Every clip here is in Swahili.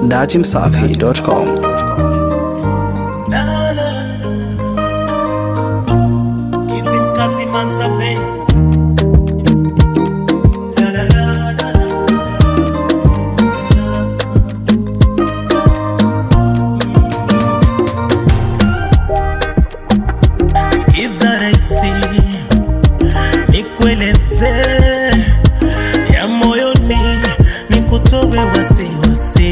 datimsafi.com. Kizimkazi Manzabe. La, la, la, la, la. Sikiza raisi, nikueleze ya moyoni, nikutowe wasiwasi.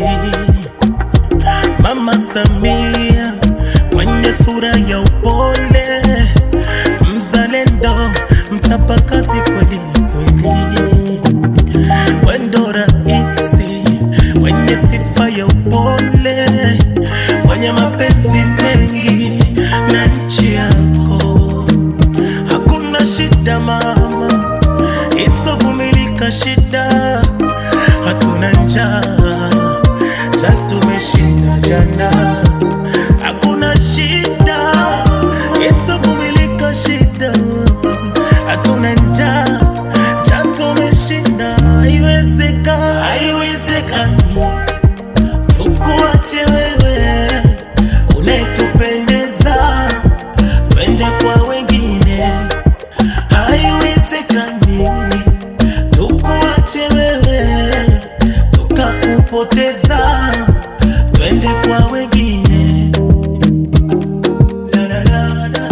Mama Samia mwenye sura ya upole, mzalendo, mchapakazi kweli kweli, wendo raisi mwenye sifa ya upole, mwenye mapenzi mengi na nchi yako. Hakuna shida mama, isovumilika shida, hatuna njaa cha tumeshinda jana. Hakuna shida, isovumilika shida, hatuna njaa cha tumeshinda. Haiwezekani, haiwezekani tukuache wewe unayetupendeza, twende kwa wengine. Haiwezekani tukuache wewe tukakupoteza, twende kwa wengine. La, la, la, la.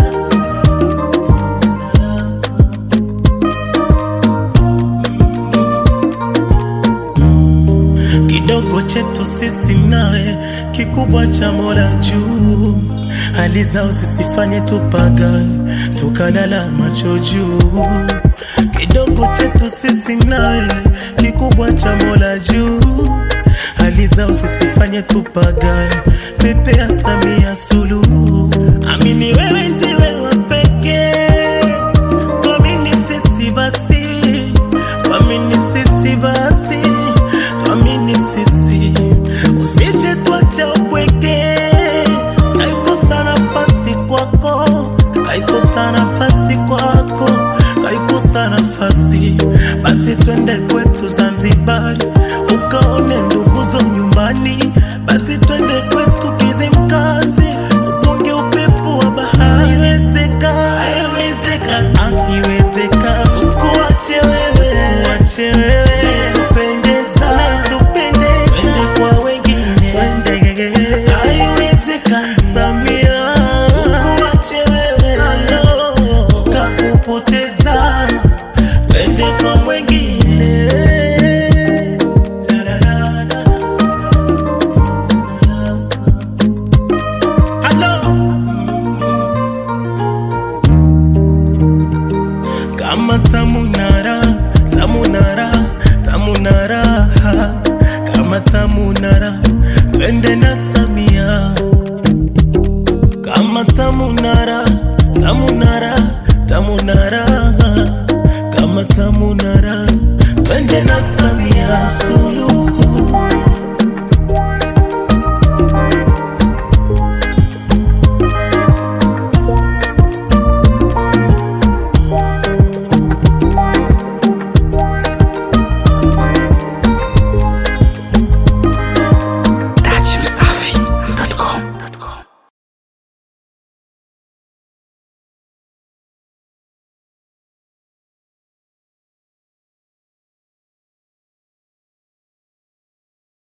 kidogo chetu sisi nawe, kikubwa cha Mola juu. Hali zao zisifanye tupagawe, tukalala macho juu. Kidogo chetu sisi nawe, kikubwa cha Mola juu. Hali zao zisifanye tupagawe, pepe ya Samia Suluhu. Amini wewe ndiwe wa pekee tuamini sisi basi, tuamini sisi basi, tuamini sisi, usije tuacha upweke. Kaikosa nafasi kwako, kaikosa nafasi kwako, kaikosa nafasi, basi twende kwetu Zanzibar, ukaone nduguzo nyumbani, basi twende kwetu Kizimkazi, upunge upepo wa bahari. Haiwezekani, haiwezekani, haiwezekani, kuache wewe, kuache wewe, tupendeza, tupendeza, twende kwa wengine, twende, haiwezekani, Samia, kuache wewe, tukakupoteza, twende kwa wengine. La, la, la, la. Hello. kama tamunara tamunara tamunara kama tamunara twende na Samia kama tamunara tamunara tamunara kama tamunara twende na Samia Suluhu